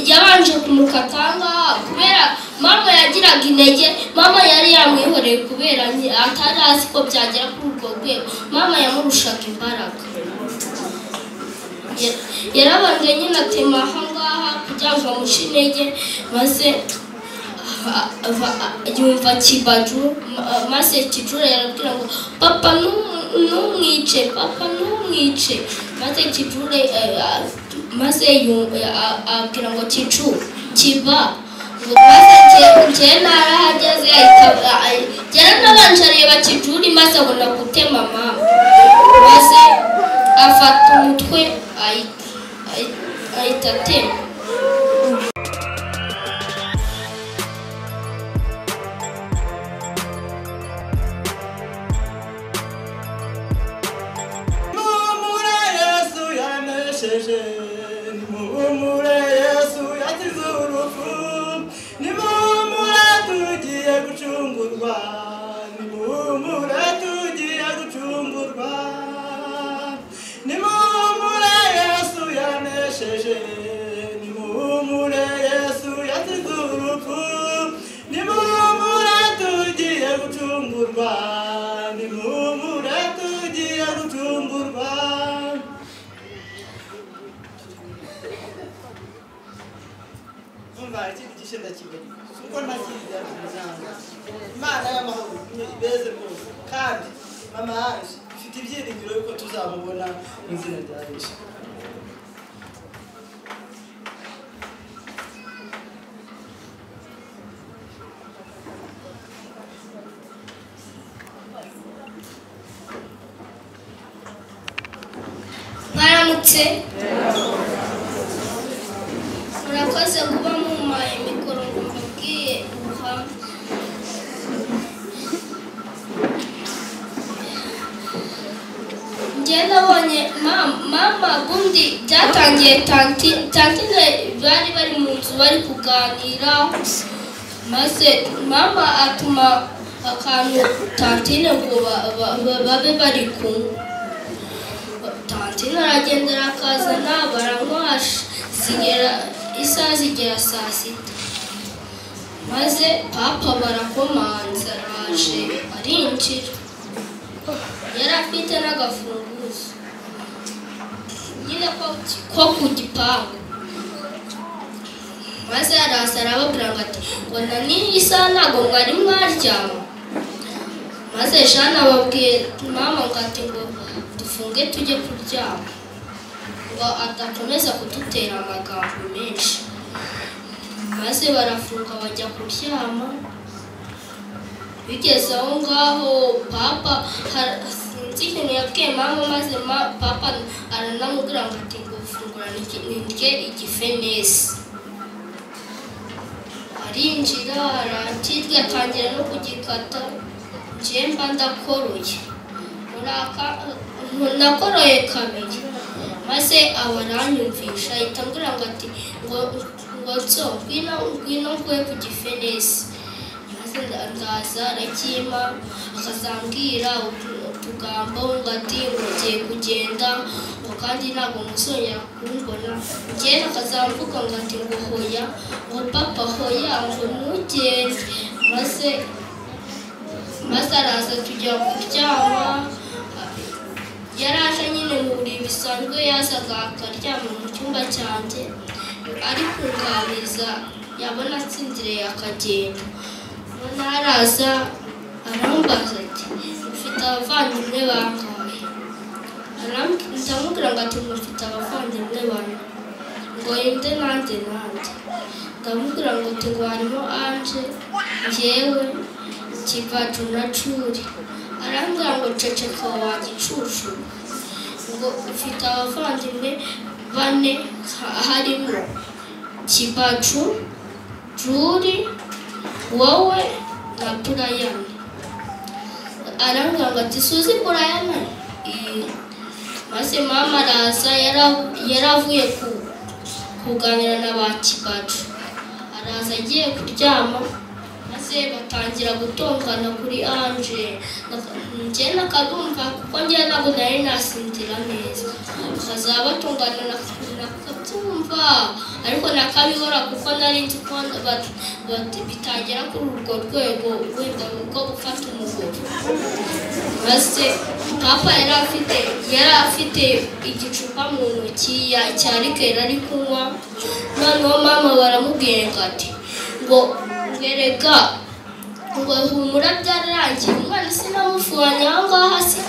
yabanje kumukatanga kubera mama yagiraga intege mama yari yamwihoreye kubera nge- atari azi ko byagera kuri urwo rwego mama yamurushaga imbaraga Ya- yarabanje nyine atema aha ngaha kugira ngo amushe intege maze a- ava- a- yumva kibaju ma- maze kijura yarabwira ngo papa ntum- ntumwice papa ntumwice maze kijure eh, a- maze yu- a- abwira ngo kicu kiba ngo maze nge- ngewe ntarahageze ahita a- njyewe nabanje areba kijuri maze abona gutema mama maze afata umutwe ayi- ayi- ahita atema Mumure Yesu yanesheje nimumure Yesu yakize urupfu nimumure tugiye gucungurwa nimumure tugiye gucungurwa nimumure Yesu yanesheje nimumure Yesu yakize urupfu nimumure tugiye gucungurwa nimumure tugiye gucungurwa umva ikindi gice ndakimenye kuko ntakirya umuryango imana y'amahoro ni ibeze rwose kandi mama yaje ifite ibyiringiro yuko tuzamubona mu izina rya yesu mwaramutse murakoze kuba mumpaye mikoro ngo mubwiye ubuhamya njye nabonye mama mama ubundi byatangiye tanti tanti na- bari bari mu nzu bari kuganira maze mama atuma akantu tantine ngo ba- ba- ba- babe bari kumwe tantine aragendera akazana baramwasha zigera isaha zigera saa sita maze papa barakomanza araje arinjira yari afite n'agafunguzo nyine ko- ko ku gipangu maze araza arababwira ngo ati ngo na n'iyi isaha ntabwo mwari mwaryama maze jana ababwiye mama ngo ati ngo dufunge tujye kuryama ngo adakomeza kudutera amagambo menshi maze barafunga bajya kuryama bigeze aho ngaho papa har- sinzi ikintu yabwiye mama maze ma- papa aranamubwira ngo ati ngo fungura nirye- nirye igifenesi arinjira arakirya atangira no kugikata njye mba ndakoroye Muri aka- nakoroye kabiri maze aba aranyumvisha ahita ambwira ngo ati ngo ngo nso ngwino ngwino nguhe ku gifenesi maze nda- ndaza arakima akazambwira utu- utugambo ngo ati ngiye kugenda ngo kandi ntabwo muzongera kumbona njyewe akazamvuga ngo ati ngo hoya ngo papa hoya ngo ntugende maze maze araza tujya kuryama yari aje nyine mu buriri bisanzwe yazaga akaryama mu cyumba cyanjye ari kunganiza yabona atsinziriye akagenda noneho araza arambaza ati mufite abavandimwe bangahe Aram- ndamubwira ngo ati mufite abavandimwe bane ngo yende nanjye nanjye ndamubwira ngo ati ngo harimo anje njyewe kivatu na curi arambwira ngo ceceka wa gicucu ngo ufite abavandimwe bane ha- harimo kivacu juri wowe na burayani arambwira ngo ati suzi burayani Ii. maze mama araza yara- yaravuye ku- kuganira na ba kibacu araza agiye kuryama maze batangira gutongana kuri anje njye nakadumva kuko njye ntabwo nari nasinzira neza bakazaba batongana nakabyumva ariko nakabibura kuko nari nzi ko bat- bat- bitangira kuri urwo rwego wenda bwo gufata umugore maze papa yari afite yari afite igicupa mu ntoki ya- cya rikeri ari kunywa noneho mama baramubwira ngo ati ngo ngereka ngo humura byararangiye umwana sinamufuranye aho ngaho se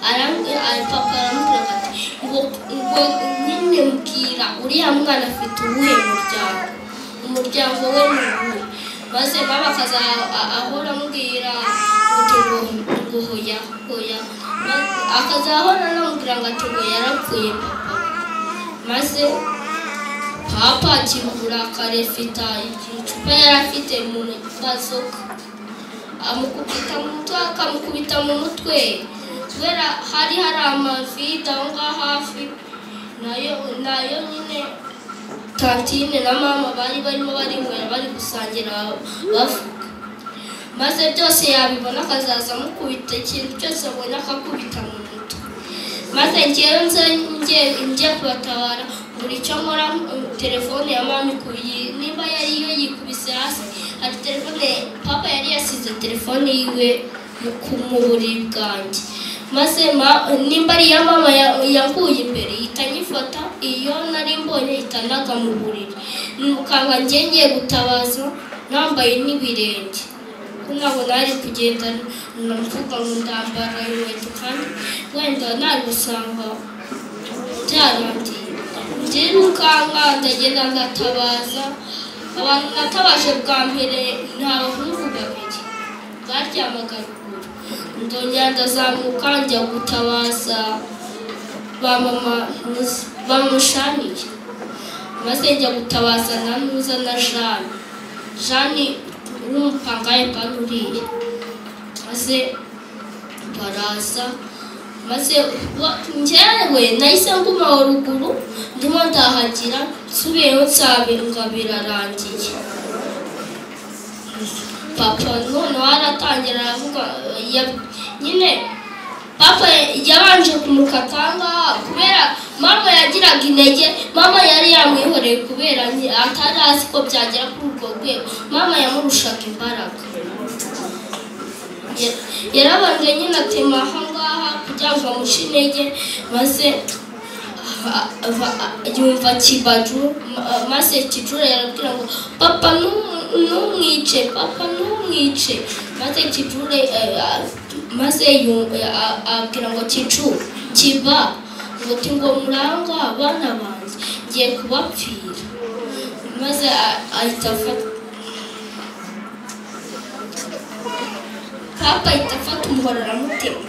arambwira ari- papa aramubwira ngo ati ngo ngo nyine mbwira uriya mwana afite uwuhe muryango umuryango we ni uwuhe maze mama akaza a- ahora amubwira ati ngo ngo hoya hoya Ma- akaza ahora anamubwira ngo ati ngo yarapfuye papa maze papa akina uburakari afite icupa yari afite mu mazoka amukubita mu mutwe akamukubita mu mutwe kubera hari hari amavide aho ngaho hafi nayo nayo nyine kantine na mama bari barimo barinywera bari gusangira bavuga maze byose yabibona akazaza amukubita ikintu cyose abona akakubita mu mutwe maze ngewe nze nge njye kubatabara buri cyo nkora mm, telefone ya mama ikubiye nimba yari iyo yikubise hasi hari telefone papa yari yasize telefone yiwe mu ku- mu buriri bwanjye maze ma- nimba ari iya mama ya- yanguye imbere ihita anyifata iyo nari mbonye ihita anaga mu buriri mukanga ngiye ngiye gutabaza nambaye n'ibirenge ko ntabwo nari kugenda mvuga ngo ndambara inkweto kandi wenda nari gusanga byarangiye ngiri mukanga ndagenda ngatabaza abantu natabaje bwa mbere ni abahungu babiri baryamaga ruguru ndongera ndazamuka njya gutabaza ba mama Nuzi- bamushaniye maze njya gutabaza na nuza na jane jane n'umupangaye bari uriya maze baraza maze wa- njyewe nahise nguma ruguru ndimo ndahagira nsubiyeho nsabe ngo birarangiye papa noneho aratangira aravuga eh, ya- nyine papa yabanje kumukata ngaha kubera mama yagiraga intege mama yari yamwihoreye kubera nge- atari azi ko byagera kuri urwo rwego mama yamurushaga imbaraga Ya- yarabanje nyine atema aha ngaha kugira ngo amuce intege maze a- ava- a- yumva kibaju ma- maze kijura yarabwira ngo papa ntum- ntumwice papa ntumwice maze kijure eh, a- maze yumva a- abwira ngo kicu kiba muti ngo muranga abana banjye ngiye kubapfira maze a- ahita afata papa ahita afata umuhoro aramutema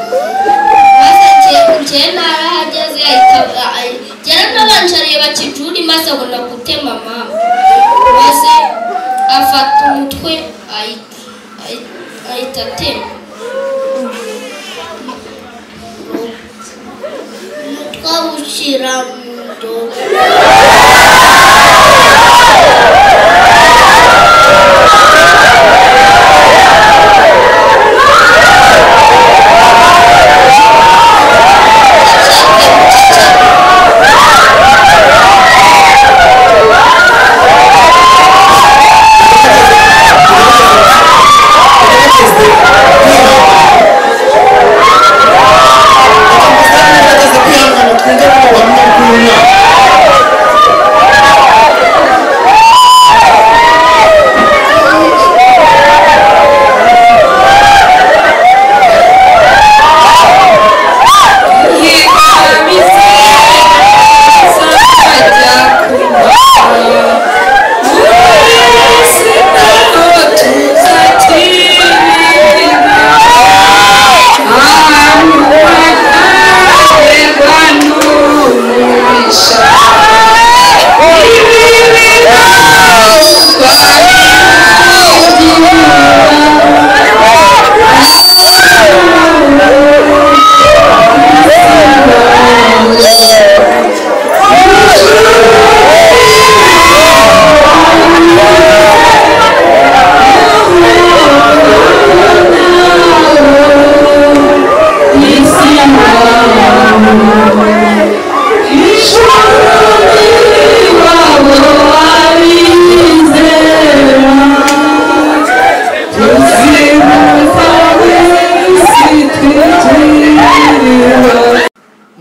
maze nge- njyewe narahageze ahita ahi- njyewe nabanje areba kijuri maze abona gutema mama maze afata umutwe ahi- ahi- ahita atema twawushyira mu ndobo bageze kwihangana twumve ko babona bw'umwaka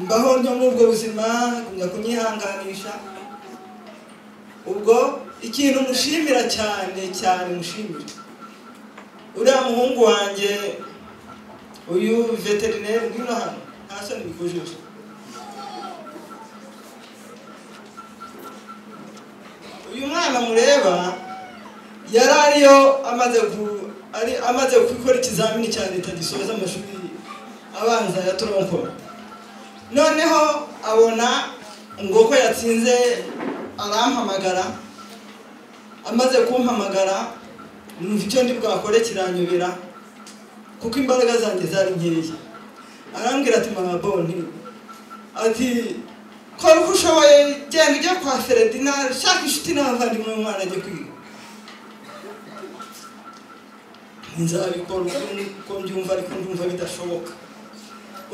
mbaho ntyo muri ubwo buzima kujya kunyihanganisha ubwo ikintu mushimira cyane cyane mushimira uriya muhungu wanjye uyu veterineri ngwino hano nta soni bikujije uyu mwana mureba yari ariyo amaze gu- ari amaze gukora ikizamini cya leta gisoza amashuri abanza ya toronko noneho abona ngo ko yatsinze arampamagara amaze kumpamagara numva icyo ndi bwakore kiranyobera kuko imbaraga zanjye zari nkeya arambwira ati mama boni ati kora uko ushoboye genda ujya kwa feredina shaka inshuti n'abavandimwe umwana ajye kwiga nzabikora uko uko mbyumva ariko ndumva bidashoboka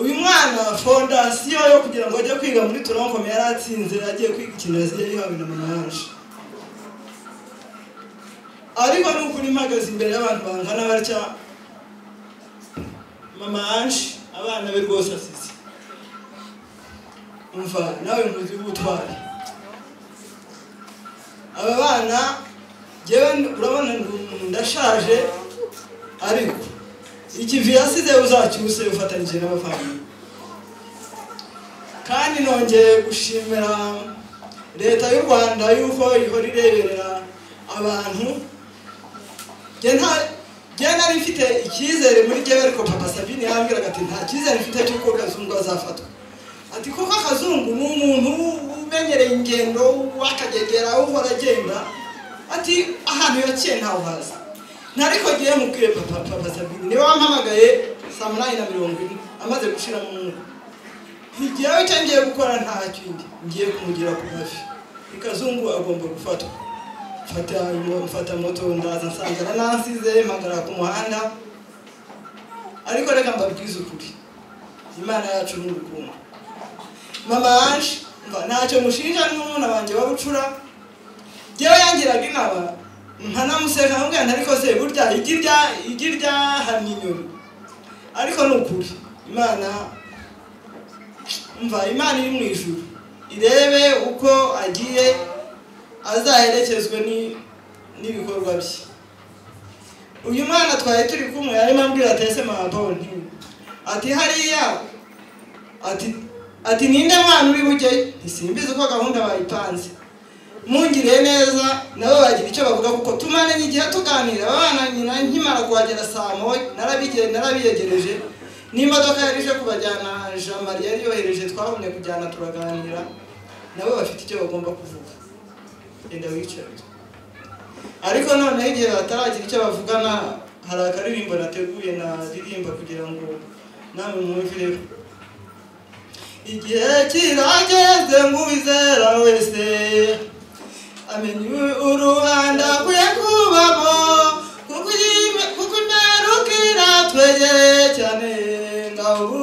uyu mwana fondasiyo yo kugira ngo ajye kwiga muri turonkome yari atsinze agiye kwiga ikinazi yari yihawe na mama yaje ariko ni ukuri mpagaze imbere y'abantu bangana batya mama ange abana be rwose asize umva nawe ntuzi ubutwari aba bana njyewe urabona ndi umuntu ndashaje ariko ikivi yasize uzacyuse ufatanyije n'abavandimwe kandi nongeye gushimira leta y'u rwanda y'uko ihora ireberera abantu njye nta njye nari mfite icyizere muri njyewe ariko papa sabine yambwiraga ati nta cyizere mfite cy'uko kazungu azafatwa ati kuko akazungu ni umuntu umenyereye ingendo w'akagegera uhora agenda ati ahantu yaciye ntawe uhaza ntariko ngiye mubwiye papa papa sabine niwe wampamagaye saa munani na mirongo ine amaze gushira mu mwuka ntigewe icyo ngiye gukora ntacyo ndi ngiye kumugira ku mavi ikazungu agomba gufatwa mfata mfata moto ndaza nsanga naransize mpagara ku muhanda ariko reka mbabwize ukuri imana yacu ni urukundo mama yaje mva ntacyo mushinja n'umwana wanjye wabucura ngewe yangiraga inama nkanamuseka nkamubwira nti ariko se burya igi rya igi ryahamye inyoni ariko ni ukuri imana mva imana iri mu ijuru irebe uko agiye azaherekezwe ni- n'ibikorwa bye uyu mwana twari turi kumwe yarimo ambwira atese mahaboni ati hariya ati ati ninde mwana uri bujye ntisimbizi uko gahunda bayipanze mungiriye neza nabo bagira icyo bavuga kuko tumaranye igihe tuganira abana nyina nkimara kuhagera saa moya narabige- narabiyegereje n'imodoka yari ije kubajyana jamari yari yohereje twabonye kujyana turaganira nabo bafite icyo bagomba kuvuga genda wicare ariko noneho igihe bataragira icyo bavugana hari akaririmbo nateguye naririmba kugira ngo namwe mwumvireho igihe kirageze nk'uwizera wese amenya uruhande akwiye kubamo kuko iyi- kuko imperuka iratwegeye cyane ngaho